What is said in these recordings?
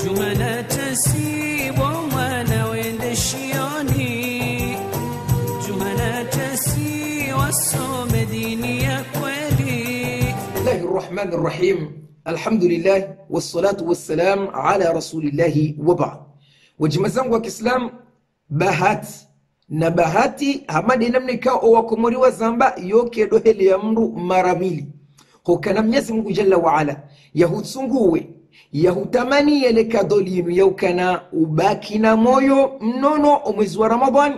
Jumana tasibo mwana wende shioni Jumana tasi wasome dini ya kweli الله الرحمن الرحيم الحمد لله والصلاة والسلام على رسول الله وبعد wajima zangu wa kiislam bahati na bahati hamadi namna ikawa owakomoriwa zamba yokedo hele ya mndu mara mili hokana mnyezi mungu jalla waala yahutsunguwe yahutamani yele kado linu yaukana ubaki na moyo mnono omwezi wa ramadhani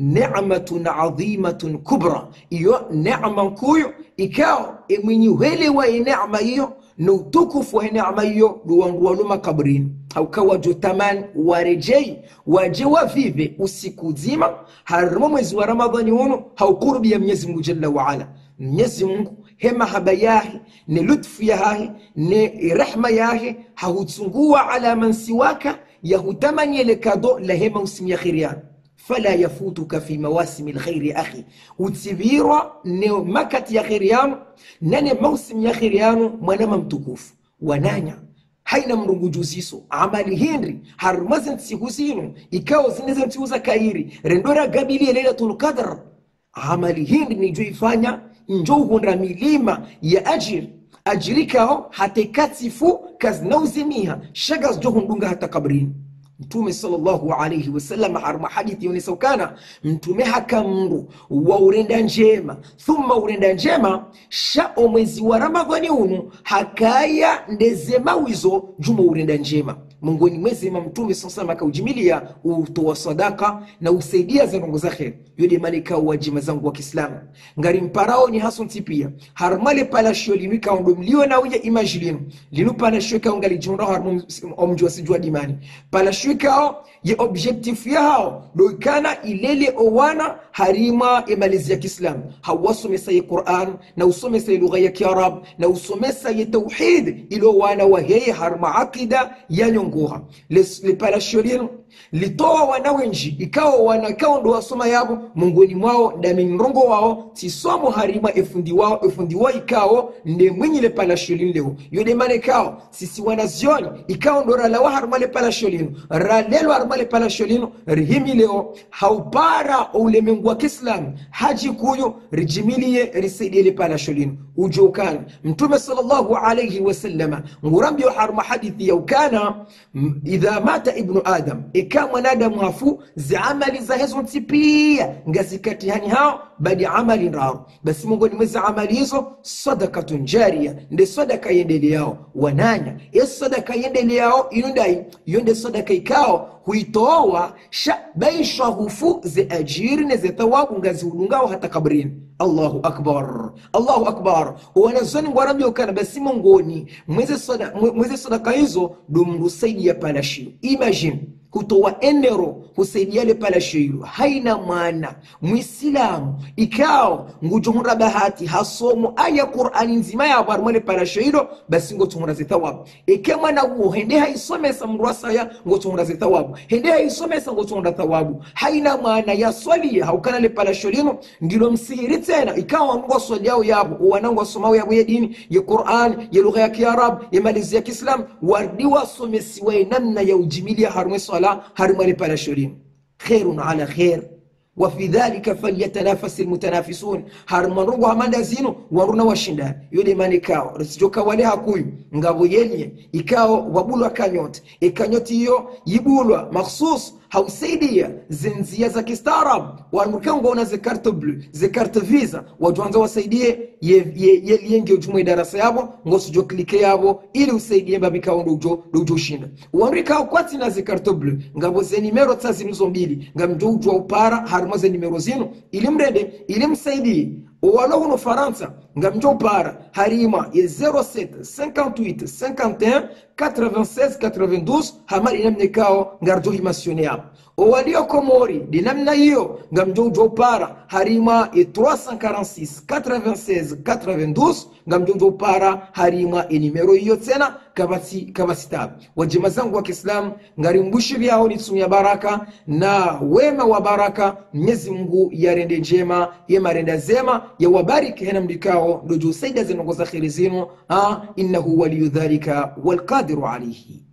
nematun adhimatun kubra iyo nema nkuyo ikao emwinyi uhelewa enema iyo na utukufu wa neema hiyo duwanduwanuma kabrini haukawa jotamani warejei waje wavive usiku zima harimo mwezi wa ramadhani uno haukurubi ya mwenyezi mungu jalla waala mwenyezi mungu he mahaba yahe ne lutfu yahe ne rehma yahe hahutsungua ala man siwaka yahutamani ele kado la hema usimya khiriani fala yafutuka fi mawasimi lkhairi akhi utsibirwa ne makati ya kheri yanu nane mausimu ya kheri yanu mwanama mtukufu wananya haina mrungujuziso amali hindri harumaze ntsiku zinu ikawo zineze ntiuza kairi rendora gabilie lailatul qadr amali hindi nijo ifanya njo uhunda milima ya ajiri ajirikao hatekatifu kazinauzimiha shaga zijo hundunga hata kabrini mtume sallallahu alaihi wasallam haruma hadithi yonesaukana mtume hakamndu wa urenda njema thumma urenda njema sha omwezi wa ramadhani unu hakaya ndezemawizo juma urenda njema mungoni mwezema mtume sasama akaujimilia utoa sadaka na usaidia zanongo za kheri yode maleka wajima zangu wa kiislamu ngari mparao ni haso ntipia harmale palashio linu ikaondo mlio na uya imaji linu linu palashio ikao ngali junda harmu omjwa sijua dimani palashio ikao ye objectif ya hao do ikana ilele owana harima emalizi ya kiislamu hawasomesa ye quran na usomesa ye lugha ya kiarab na usomesa ye tauhid ilo wana waheye harma akida yanyongoha lipalashio linu litoa wanawenji ikawa wana ikawa ndo wasoma yabo mungoni mwao ndami mrongo wao tisomo harima efundi wao efundi wao ikao nde mwinyile palashio leo yode mane kao sisi wanazioni ikawa ndo ralawa harima le palashio lino ralelo harima le palashio lino rihimi leo haupara ulemengu wa kiislamu haji kuyo rijimilie risaidie le palashio lino ujokana mtume sallallahu alayhi wasallama ngurambio harima hadithi yaukana idha mata ibnu adam ika mwanadamu afu ziamali za hezo ntipia ngazikatihani hao badi amali raro basi mongoni mwezi amali hizo sadakatun jaria nde sadaka yendeleao wananya ye sadaka yendeleao inundai iyo nde sadaka ikao huitoa sha baisha hufu ze ajiri ne ze thawabu ngaziulungao hata kabrini allahu akbar allahu akbar wanazoni ngwarambiyokana basi mongoni mwezi sada, mwezi sadaka hizo dumrusaidia palashio imagine kutoa enero husaidia le palashio hilo haina maana mwisilamu ikao ngujohura bahati hasomo aya qurani nzima yabo harimo le palashio hilo basi ngotohura zithawabu ike mwana uo hende haisomesa mndu asaya ngotohura zithawabu hende haisomesa ngotohura thawabu haina maana yaswalia haukana le palashio lino ndilo msihiri tena ikawa wandu waswaliao yabo wanangu wasomao yabo ya dini ya quran ya lugha ya kiarabu ya malizi ya kiislamu wardi wasomesiwae namna ya ujimilia harumwe swala harumwe le palashio lino khairun ala khair wafi dhalika falyatanafasi lmutanafisun harumanrongo hamanda zino waruna washindani yode mani kao risijoka wale hakuyu ngavo yenye ikao wabulwa kanyoti ikanyoti hiyo yibulwa makhsus hausaidia zinzia za kistaarabu wanmurikangona ze carte bleu ze carte visa wajwanza wasaidie yelienge ujumwe darasa yabo ngosijo klike yabo ili usaidie mbabikao ndojo dojo shinda wanrikao kwati na ze carte bleu ngabo ze nimero tsa zinizo mbili ngamjo ujwa upara harimo ze nimero zino ili mrende ili msaidie walo huno faransa ngamjo upara harima ye 07 58 51 96 92 hamari namne kao ngarjo himasione yabo owalio komori di namna hiyo ngamjo ujwa upara harima ye 346 96 92 ngamjo ujwa upara harima e nimero hiyo tena kabasi kabasitabu wajema zangu wa kiislamu ngarimbushi vyao nitsumia baraka na wema wa baraka mwenyezi mungu yarende njema yemarenda zema yawabariki hena mdikao ndojo saida zinongoza kheri zinu innahu waliyu dhalika walqadiru alaihi